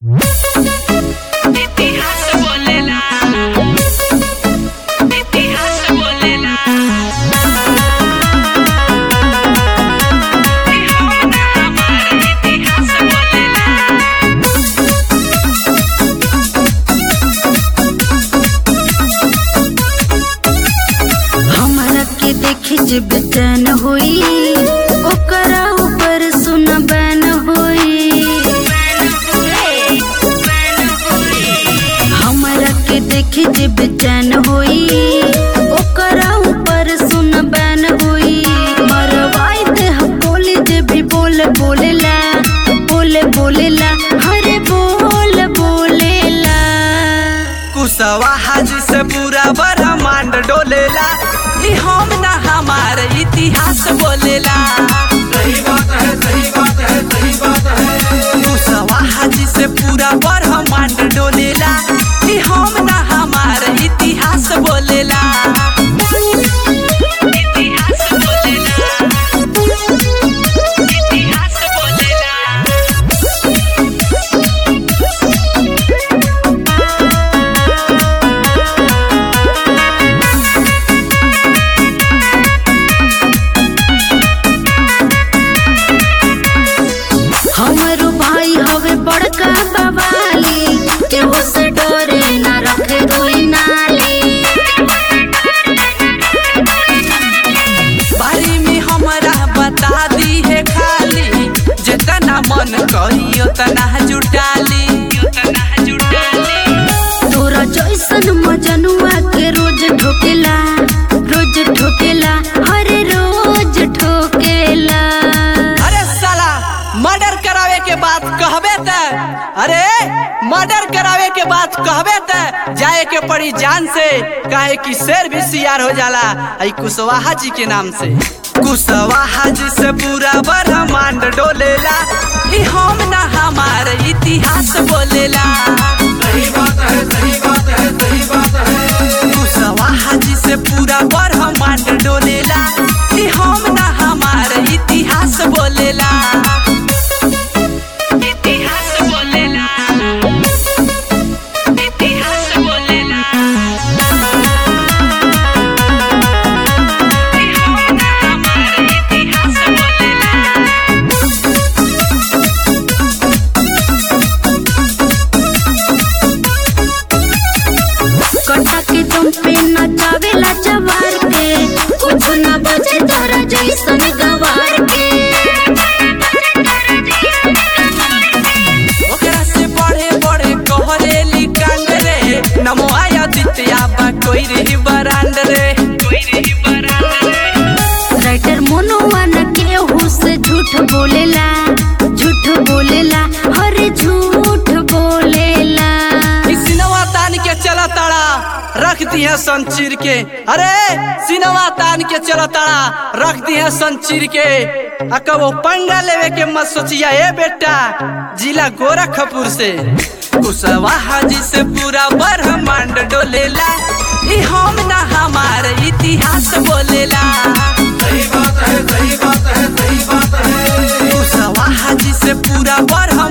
इतिहास बोलेला इतिहास बोलेला हमार इतिहास बोलेला हमरा के देखे जे बेचैन होई ओकरा ऊपर सुन बैन होई हमरा के देखे जे बेचैन होई ओकरा ऊपर सुन बैन होई मरवाई दे हम बोले जे भी बोल बोलेला बोले बोलेला हरे बोल बोलेला कुसवा हाजी से पूरा ब्रह्मांड डोलेला ई हम ना हमार इतिहास बोलेला सही बात है सही बात है सही बात है कुसवा हाजी से पूरा ब्रह्मांड डोलेला ई हम ना हमार इतिहास बोलेला इतिहास बोलेला इतिहास बोलेला हमरो भाई हवे बड़का बवाली केहू से डरे ना रखे कोई नाली बारी में हमरा बता दी है खाली जितना मन करी उतना जुटाली उतना जुटाली तोरा जैसन मजनुआ के रोज ठोकेला रोज ठोकेला हरे रोज ठोकेला अरे साला मर्डर करावे के बात कहबे त अरे मर्डर करावे के बात कहबे त जाए के पड़ी जान से काहे कि शेर भी सियार हो जाला आई कुशवाहा जी के नाम से कुशवाहा जी से पूरा ब्रह्मांड डोलेला ई हम ना हमार इतिहास बोलेला सही बात है सही बात है सही बात है कुशवाहा जी से पूरा ब्रह्मांड डोलेला ई हम ना हमार इतिहास बोलेला इतिहास बोलेला इतिहास बोलेला हमार इतिहास बोलेला कटा के तुम पे नचावेला जवार के कुछ न बचे तोरा जैसन गवार के ओकरा से बड़े बड़े कहरेली कांड रे नमो आया दित्या बा कोई रे बरांड रे कोई रही बरात रे राइटर मनोवा न केहू से झूठ बोलेला झूठ बोलेला हरे झूठ बोलेला ई सिनवा तान के चला ताड़ा रख दिए संचीर के अरे सिनवा तान के चला ताड़ा रख दिए संचीर के आ कबो पंगा लेवे के मत सोचिया ए बेटा जिला गोरखपुर से कुशवाहा जी से पूरा ब्रह्मांड डोलेला ई हम ना हमार इतिहास बोलेला सही बात है सही बात है सही बात है कुशवाहा जी से पूरा ब्रह्मांड